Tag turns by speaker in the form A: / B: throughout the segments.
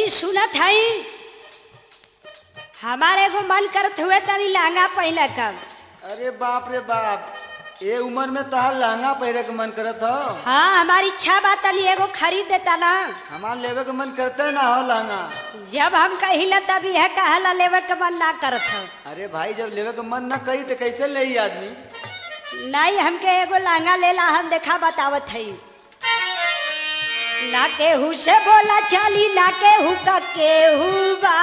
A: जी सुनत हई हमारे को मन करत हुए तनी लहंगा पहले कब
B: अरे बाप रे बाप ये उम्र में तहार लहंगा पहरे के मन करत हो
A: हाँ हमारी इच्छा बा तनी एगो खरीद देता ना
B: हमार लेवे के मन करते ना हो लहंगा
A: जब हम कहिला तब यह कहला लेवे के मन ना करत हो
B: अरे भाई जब लेवे के मन न करी तो कैसे ले आदमी
A: नहीं हमके एगो लहंगा लेला हम देखा बतावत हई ना केहू से बोला चली ना केहू का केहू बा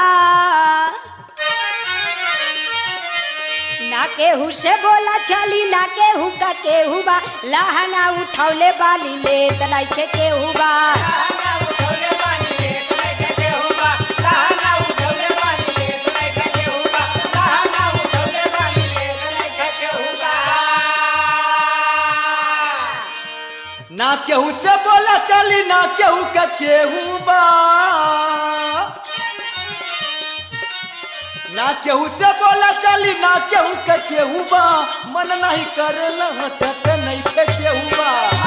A: ना केहू से बोला चली ना केहू का केहू बा लहंगा उठौले बाली ले तलाई के केहू बा
B: ना केहू से बोला चली ना केहू का केहू बा ना केहू से बोला चली ना केहू का केहू बा मन नहीं करे हटक नहीं के केहू बा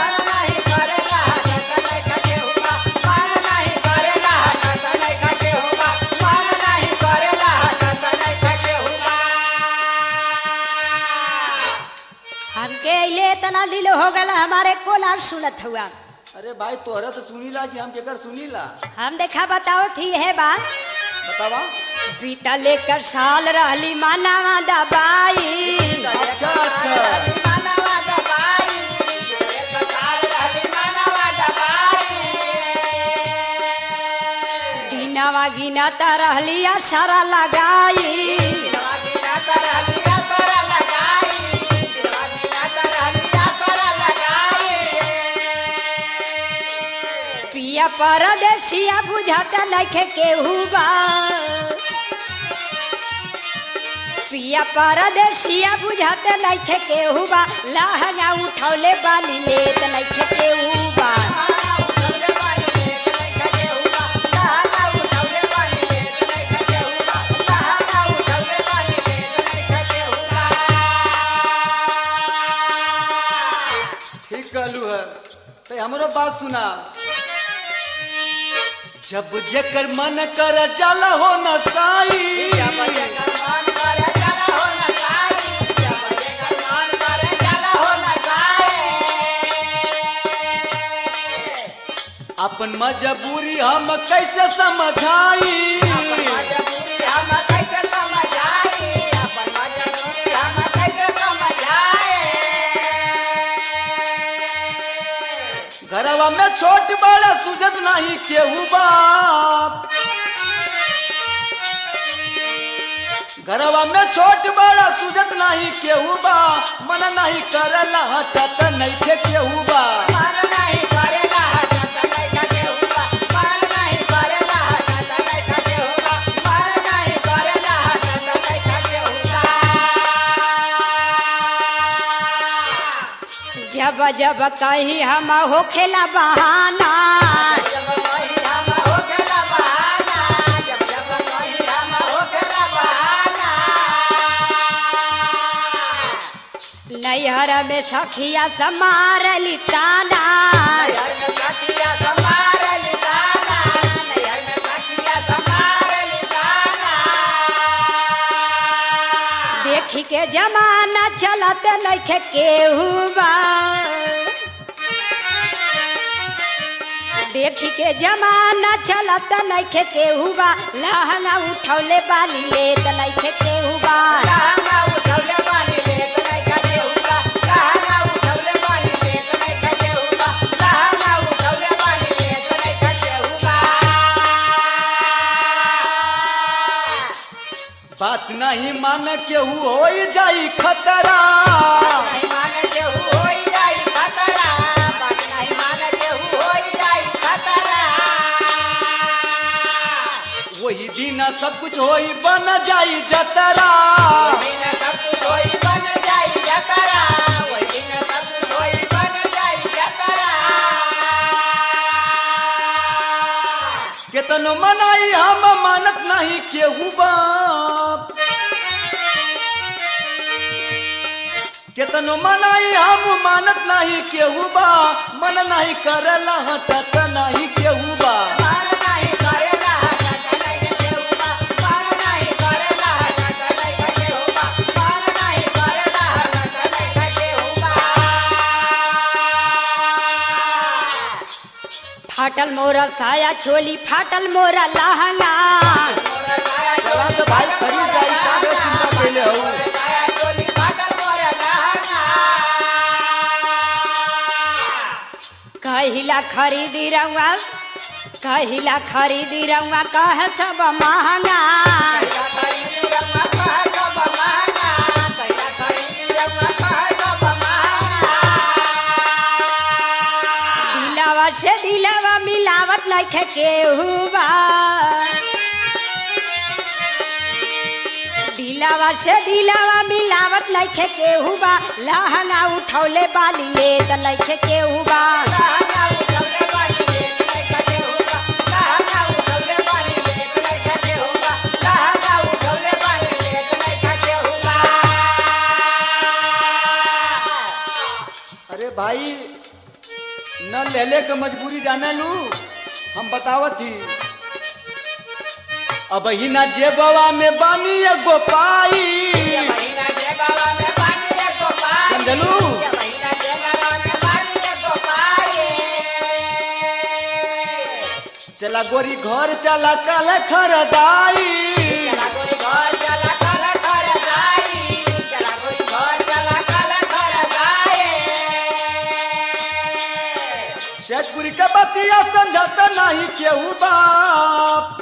A: हमके अइले इतना दिल हो गल हमारे कोलार सुनत हुआ
B: अरे भाई तोहरा तो सुनीला कि हम केकर सुनीला
A: हम देखा बताओ थी है बात
B: बतावा
A: बीता लेकर साल रहली मानावा दबाई
B: अच्छा अच्छा
A: दिनवा गिनता रहली आ सारा लगाई पिया परदेसिया बुझाता नखे केहू बा पिया परदेसिया बुझाते नखे केहू बा लहंगा उठौले बाली लेत नखे केहू बा
B: ठीक कहलू है तो हमरो बात सुना जब जेकर मन कर जाला हो न साई अपन मजबूरी हम कैसे समझाई घरवा में छोट बड़ा सुझत नहीं केहू बाप घरवा में छोट बड़ा सुझत नहीं केहू बा मन नहीं करला हटत नहीं के केहू बा
A: जब जब कहीं हम होखेला बहाना नैहर में सखिया समारली ताना देखी के जमाना चलत नइखे केहू बा देखी के जमाना चलत नइखे केहू बा लहंगा उठौले बाली लेत नइखे केहू बा
B: बात नहीं मान केहू हो जाई खतरा वही दिन सब कुछ होई बन जाई जतरा केतनो मनाई हम मानत नहीं केहू बाप केतनो मनाई हम मानत नहीं केहू बा मन नहीं करला हटत नहीं केहू बा
A: फाटल मोरा साया चोली फाटल मोरा लहंगा
B: चला तो भाई खरीद जाई काहे चिंता कैले हो
A: कहिला खरीदी रहुआ कहिला खरीदी रहुआ कह सब महंगा दिलावा से दिलावा मिलावत लइखे केहू बा दिलावा से दिलावा मिलावत लइखे केहू बा लहंगा उठौले बाली ले त लइखे केहू बा
B: अरे भाई न लेले के मजबूरी जाने लू हम बतावत ही अब ही ना जेबवा में बानी एगो पाई समझलू चला गोरी घर चला कल खरदाई शेखपुरी के बतिया समझत नहीं केहू बाप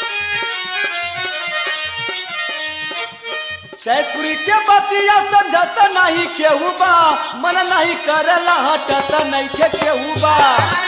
B: शेखपुरी के बतिया समझत नहीं केहू बा मन नहीं करला हटत नहीं के केहू बा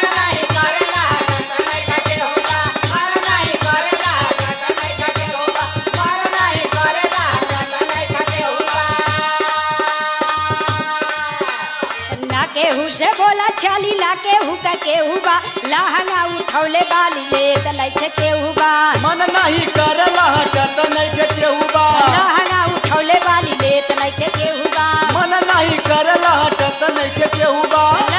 A: ना केहू से बोला चाली ला केहू का केहू बा लहंगा उठौले बाली ले त लइखे केहू बा
B: मन नहीं करला हटत नहीं के केहू बा
A: लहंगा उठौले बाली ले त लइखे केहू बा
B: मन नहीं करला हटत नहीं के केहू बा